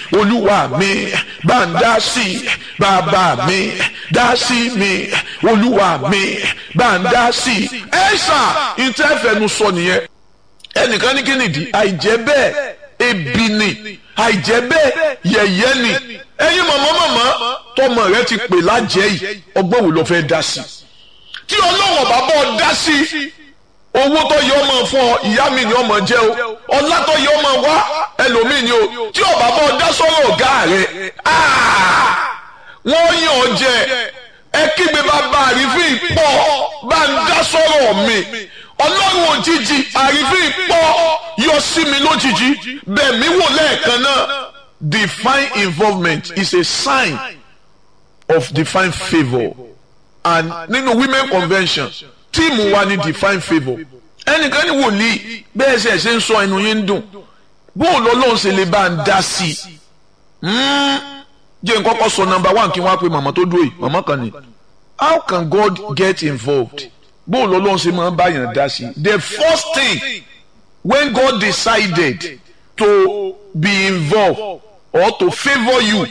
olúwa mi bá ń dá sí bàbá mi dá sí mi olúwa mi bá ń dá sí ẹ ṣá ìtẹ́fẹ̀nu sọ nìyẹn ẹnìkan ní kí nìdí àìjẹ́ bẹ́ẹ̀ ebi ni àìjẹ́ bẹ́ẹ̀ yẹ̀yẹ́ ni ẹ̀yin mọ̀mọ́ mọ̀mọ́ tọmọ rẹ ti pè lájẹ́ yìí ọgbọ́n wo ló fẹ́ dá sí tí ọlọ́wọ̀n bá bọ́ dá sí owó tó yẹ ọmọ fún ọ ìyá mi ni ọmọ jẹ o ọlá tó yẹ ọmọ wá ẹlòmíì ni o tí ọba bọ́ dá sọ́rọ̀ ọ̀gá rẹ wọ́n yàn ọ jẹ ẹ kígbe bàbá àrífín pọ̀ bá ń dá sọ́rọ̀ mi ọlọ́run òjijì àrífín pọ̀ yọ sí mi lójijì bẹ́ẹ̀ mi wò lẹ́ẹ̀kan náà divine involvement is a sign of divine favour and nínú women convention tíìmù wa ni divine favour ẹnìkan ní wòlíì bẹ́ẹ̀ ṣe ṣe ń sọ ẹnu yín ń dùn bóun lọ́lọ́run ṣe lè bá ń dá sí i jẹ́ n kọ́kọ́ sọ number one kí wọ́n á pe màmá tó dúró yìí màmá kan ní how can God get involved bóun lọ́lọ́run ṣe máa ń báyàn dá sí i the first thing when God decided to be involved or to favour you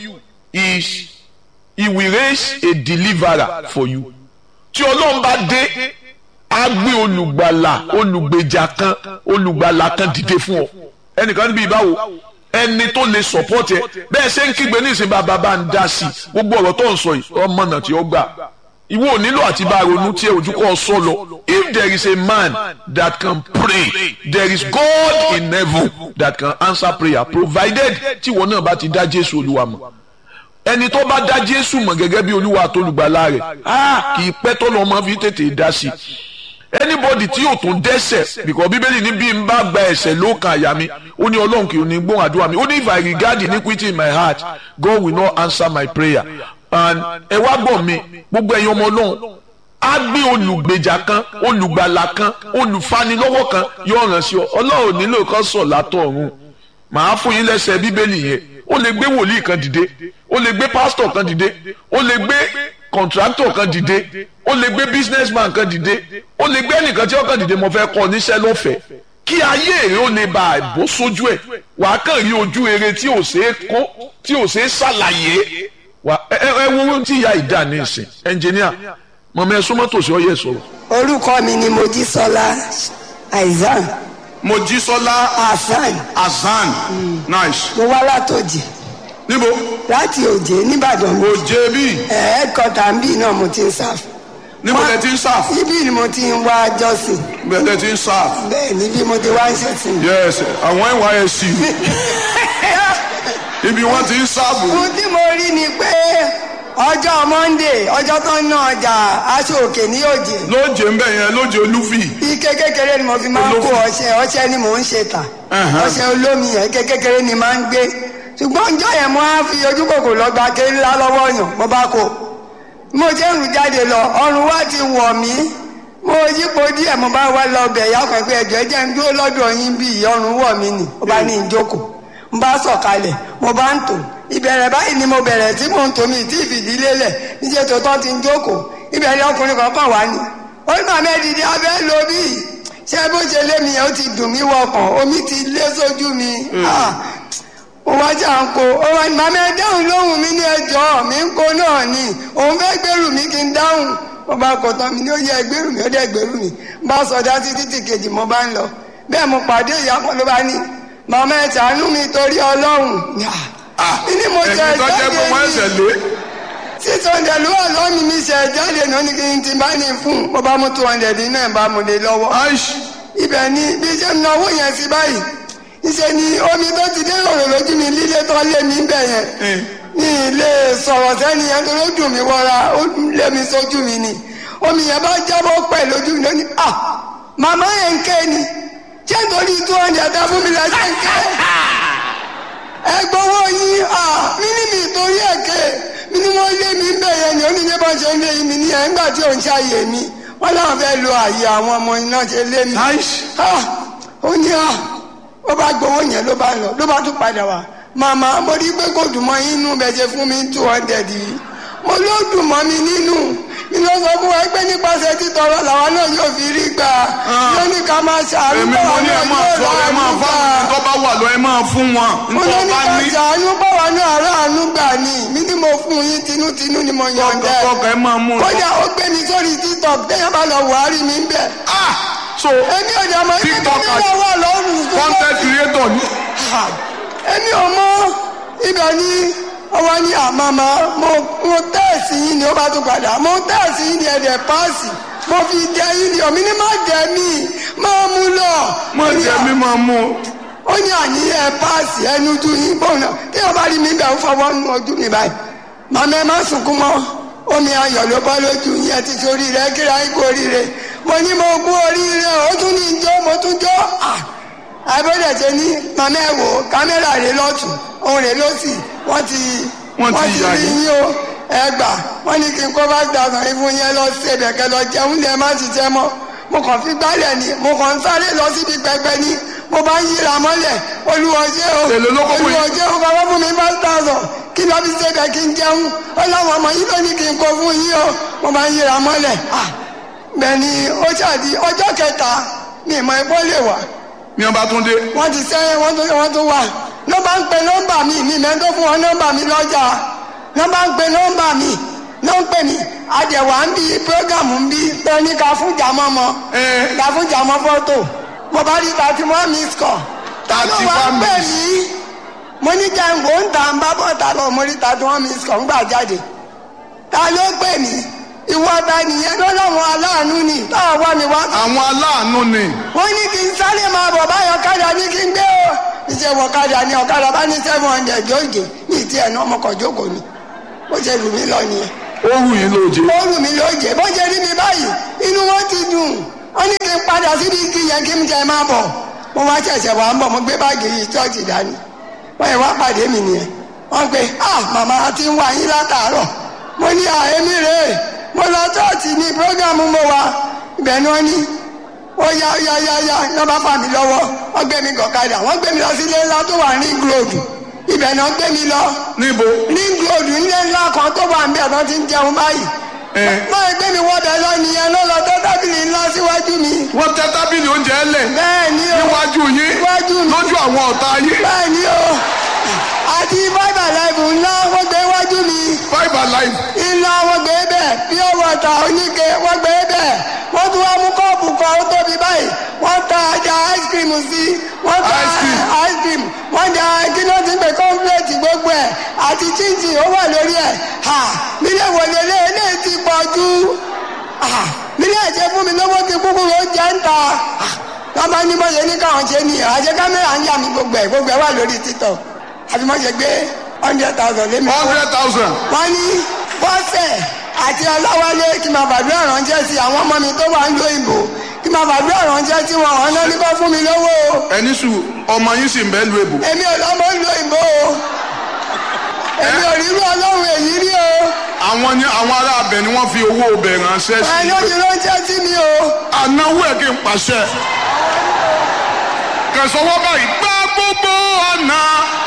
is he will raise a deliverer for you tí ọlọ́run bá dé á gbé olùgbàlà olùgbèjà kan olùgbàlà kan dìde fún ọ ẹnìkan níbi ìbáwo ẹni tó lè support ẹ bẹ́ẹ̀ ṣe ń kígbe ní ìsìn bàbá bá ń dá sí i gbogbo ọ̀rọ̀ tó ń sọ yìí ọmọ náà tí ó gbà ìwọ ò nílò àti bá ronú tí ojú kọ́ sọ lọ if there is a man that can pray there is God in heaven that can answer prayer provided tí ìwọ náà bá ti dá Jésù Olúwa mọ̀ ẹni tó bá dá Jésù mọ̀ gẹ́gẹ́ bí Olúwa àtolùgbàlà rẹ̀ kì í pẹ́ tó lọ́ mọ́ fi tètè dá sí i anybody tí yóò tún dẹ́ṣẹ̀ because bíbélì ní bí n bá gba ẹ̀ṣẹ̀ ló kan àyà mi ó ní ọlọ́run kì í ní gbóhùn àdúrà mi ó ní if I regard iniquity in my heart God will not answer my prayer and ẹ wá gbọ́ mi gbogbo ẹ̀yin ọmọ ọlọ́run á gbé olùgbèjà kan olùgbàlà kan olùfanilọ́wọ́ kan yóò ràn sí ọ ọlọ́run nílò kan sọ̀ látọ̀ ọ̀run màá fún yín lẹ́sẹ̀ bíbélì yẹn ó lè gbé wòlíì kan dìde ó lè gbé pásítọ̀ kan dìde ó lè gbé kọ̀ǹtrátọ̀ kan dìde ó lè gbé businessman kan dìde ó lè gbé ẹnìkan tí ó kàn dìde mo fẹ́ kọ́ níṣẹ́ lọ́fẹ̀ẹ́ kí ayé èrè ó lè bá àbó sójú ẹ̀ wàá kàn rí ojú eré tí ò ṣeé kó tí ò ṣeé ṣàlàyé wà ẹ ẹ wo tí ìyá ìdá ní ìsìn ẹnjìníà mọ̀mọ́ ẹ súnmọ́ tòsí ọyẹ sọ̀rọ̀. orúkọ mi ni mojísọ́lá aizan mojísọ́lá hasan hasan nice mo wá látòjì níbo láti òjé nìbàdàn mi òjé bí ẹ̀ẹ́dkọ́tà ń bì náà mo ti ń sáf níbo lẹ ti ń sáf ibi ni mo ti ń wá jọ́sìn bẹ́ẹ̀ lẹ ti ń sáf bẹ́ẹ̀ níbi mo ti wá ń ṣẹ̀sìn. yes àwọn nysc ibi wọn ti ń sáàbù ohun tí mo rí ni pé ọjọ́ monday ọjọ́ tó ń ná ọjà aṣọ òkè ní òjé lóje ń bẹ yẹn lóje olúfì ike kékeré ni mo fi máa ń kó ọṣẹ ọṣẹ ni mò ń ṣe tà Ẹ̀hán. ọṣẹ olómi yẹn ike kékeré ni máa ń gbé ṣùgbọ́n ọjọ́ yẹn mo á fi ojú kòkò lọ gba kéré ńlá lọ́wọ́ yàn mo bá kó mo ṣe ń rù jáde lọ ọrùn wa ti wọ̀ mí mo yípo díẹ̀ mo bá wá lọ bẹ̀ yá pẹ̀pẹ́ ẹ̀jọ̀ ẹ̀jẹ̀ ń dúró lọ́dọ̀ yín bí ọrùn wọ̀ mí nì mo bá ní ìjókòó mo bá sọ̀kalẹ̀ mo bá ń tò ìbẹ̀rẹ̀ báyìí ni mo bẹ̀rẹ̀ tí mò ń tò mí tí ìfìdílé lẹ̀ níṣẹ́ tó tọ́ ti ń jókòó ìbẹ̀rẹ̀ ọkùnrin kankan wá ní ó ní màmá ẹ̀dìdì abẹ́ lo bí ṣé bó ṣe lé mi yẹn ó ti dùn mí wọkàn omi ti lé sójú mi Ah, mo wá jà ń kó ó wá ní màmá ẹ dáhùn lóhùn mi ní ẹjọ́ mi ń kó náà ni òun fẹ́ gbèrú mi kí n dáhùn mo bá kọ tán mi ní ó yẹ gbèrú mi ó dẹ̀ gbèrú mi bá sọdá títí tí kejì mo bá ń lọ bẹ́ẹ̀ mo pàdé ìyá kan ló bá ní màmá ẹ ṣàánú mi torí ọlọ́run ní mo jẹ ẹ̀yin tó jẹ́ pé wọ́n ẹ̀sẹ̀ jáde ní lé six hundred ló wà lọ́ọ̀mì mi ṣe jáde náà ní kí n ti bá ní fún mo bá mú two hundred náà bá mu lé lọ́wọ́ aish ibẹ̀ ni bí ṣe ń náwó yẹn sí báyìí ìṣe ni omi tó ti dé òrò lójú mi líle tó lé mi bẹ̀ yẹn ní ilé sọ̀rọ̀ sẹ́ni yẹn tó ló dùn mí wọra ó lé mi sójú mi ni omi yẹn bá jábọ́ pẹ̀ lójú mi lónìí ah màmá yẹn ń ké ni ṣé nítorí two hundred tá fún mi lọ ṣe ń ké ẹ gbowó yín ah mí ní mi torí ẹ̀ ké mi ni wọ́n lé mi bẹ̀ yẹn ni oníyẹ bá ṣe ń lé mi ní ẹ̀ ńgbà tí ò ń ṣàyè mi wọ́n láwọn fẹ́ lo àyè àwọn ọmọ iná ṣe lé mi aish ah ó ní à ó bá gbowó yẹn ló bá lọ ló bá tún padà wá màmá mo rí pé kò dùn mọ́ yín nínú bẹ́ẹ̀ ṣe fún mi two hundred yìí mo ló dùn mọ́ mi nínú mi ló sọ fún wa pé nípasẹ̀ títọrọ làwọn náà yóò fi rí gbà ló ní ká máa ṣàánú èmi mo báwa ní ẹ náà máa yóò sọ ẹ máa ráàánú fún gbà àwọn tó bá wà lọ ẹ máa fún wọn mo ló nítorí ní bá ká ní ṣàánú báwa náà ráàánú gbà ní mi ní mo fún yín tinútinú ni mo yọ̀ǹda ẹ̀. kọkọ ẹ máa mú un. kódà ó gbé mi sórí tiktok téèyàn bá lọ wàhálì mi ń bẹ̀. ah so èmi ò dẹ̀ mọ̀ ibi tí TikToker. mi lọ wà lọ́rùn tó content creator ni èmi ò mọ ibẹ̀ ni ọwọ́ ní àmàmà mo mo tẹ́ẹ̀sì yín ni ó bá tún padà mo tẹ́ẹ̀sì yín ni ẹ̀dẹ̀ páàsì mo fi jẹ yín ni òmí ni má jẹ mí máa mú lọ. mo Ó ní jẹ à- mi máa mú un. ó ní àní ẹ páàsì ẹnu tún yín bóun náà tí wọn bá rí mi bẹ̀ ń fọwọ́ nu ojú mi báyìí màmá ẹ má sunkún mọ́ omi ayọ̀ ló bọ́ lójú yín ẹ ti sórí rẹ kíra ikú oríire mo ní mo kú oríire ó tún ní jó mo tún jó ah abẹ́rẹ́ ṣe ní màmá ẹ wò kámẹ́rà rẹ lọ́tún òun rẹ lọ́sì wọ́n ti Wọ́n ti yà rí yín. yín o ẹ gbà wọ́n ní kí n kó bá gbàgbọ́n ìfún yẹn lọ sí ẹ̀bẹ̀kẹ́ lọ jẹun lẹ́ẹ̀ má ti jẹ mọ́ mo kàn fi gbálẹ̀ ni mo kàn ń sáré lọ síbi pẹpẹ ni mo bá ń yíra mọ́lẹ̀ olùwọ́jẹ́ o Èlò ló kó fún yín? olùwọ́jẹ́ o bàbá fún mi five thousand kí lọ́ fi ṣe bẹ̀ kí n jẹun ó láwọn ọmọ yìí ló ní kí n kó fún yín o mo bá ń yíra mọ́lẹ̀ ah bẹ́ẹ̀ ni ó ṣàdí ọjọ́ kẹta mi ìmọ̀ ẹ̀kọ́ lè wà ní ọba tún dé wọ́n ti sẹ́yìn wọ́n tún wọ́n tún wà ló bá ń pe nọ́mbà mi mi mẹ́tò fún wọn nọ́mbà mi lọ́jà ló bá ń pe nọ́mbà mi ló ń pè mí àjẹwà ń bí prógámù ń bí pé ní ká fún jàmọ́ mọ́ Ẹ. ká fún jàmọ́ fọ́tò mo bá rí thirty one miss call ta ló wá 31 pè miss. mí mo ní jẹ́ǹgbò ń ta ń bá bọ́ta lọ mo rí thirty one miss call ń gbà jáde ta ló pè mí ìwọ ta nìyẹn ló lọ́wọ́ aláàánú ni táwọn wá mi wá àwọn aláàánú ni wọ́n ní kí n sáré máa bọ̀ báyọ̀ ọ̀kadà ní kí n gbé o ìṣe wọ ọ̀kadà ní ọ̀kadà bá ní seven hundred lóòjé ní ìtì ẹ̀ náà ọmọkọ̀ jókòó ni bó ṣe lù mí lọ nìyẹn ó wù yín lóje ó lù mí lóòjé bó ṣe rí mi báyìí inú wọn ti dùn wọ́n ní kí n padà síbi igi yẹn kí n jẹ máa bọ̀ mo wá ṣẹ̀ṣẹ̀ wà ń bọ̀ mo gbé báàgì yìí ṣọ́ọ̀ṣì dání wọ́n yẹ wá pàdé mi nìyẹn wọ́n pe ah màmá ti ń wá yín látàárọ̀ mo ní àhémí rèé mo lọ ṣọ́ọ̀ṣì ní prógámù mo wà ibẹ̀ ni wọ́n ní ó yá yá yá yá ní wọ́n bá fà mí lọ́wọ́ wọ́n gbé mi gọ̀kadà wọ́n gbé mi lọ sí ilé ńlá tó wà ní gíròdù ibẹ̀ náà gbé mi lọ níbo ní gíròdù ilé ńlá kan tó wà ń bẹ̀ tó ti ń jẹun báyìí ẹ báyìí gbé mi wọ́bẹ̀ lọ nìyẹn ló lọ tó tábìlì ńlá síwájú mi wọ́n tẹ tábìlì oúnjẹ lẹ̀ bẹ́ẹ̀ ni o níwájú yín Níwájú mi. lójú àwọn ọ̀tá yín bẹ́ẹ̀ ni o àti bábà láìpù ńlá wọ́n gbé wájú mi five alive ńlá wọ́n gbé bẹ́ẹ̀ pure water oníke wọ́n gbé bẹ́ẹ̀ wọ́n tún wá mú kọ́ọ̀pù kan ó tóbi báyìí wọ́n ta ajá ice cream sí wọ́n ta Ice cream. ice cream wọ́n da kí ló ti ń pè cornflakes gbogbo ẹ̀ àti chinchin ó wà lórí ẹ̀ ha nílé wọlé lé eléyìí ti pọ̀ jù ha nílé ẹ̀jẹ̀ fún mi lówó ti kúkú ló jẹ́ ń ta wọ́n bá ní bọ́sẹ̀ ní káwọn ṣe ní àjẹ kámẹ́rà ń yà mí gbogbo ẹ̀ gbogbo ẹ̀ wà lórí títọ̀ àfi mọ́ ṣe gbé hundred thousand lé mi lọ́wọ́ hundred thousand wọ́n ní bọ́sẹ̀ àti ọláwálé kí n máa bàdúrà ránṣẹ́ sí àwọn ọmọ mi tó wà ń lo ìbò kí n máa bàdúrà ránṣẹ́ sí wọn ọ̀hún náà ní kó fún mi lówó o ẹni sùn ọmọ yín sì ń bẹ́ẹ̀ lu èbò èmi ò lọ́mọ ń lo ìbò o èmi ò rí irú ọlọ́run èyí rí o àwọn ní àwọn ará abẹ ni wọ́n fi owó ọbẹ̀ ránṣẹ́ ẹ̀ sí ló ti ránṣẹ́ sí mi o anáwó ẹ̀ kí n pàṣẹ kẹsàn-án báyìí gbá gbogbo ọ̀nà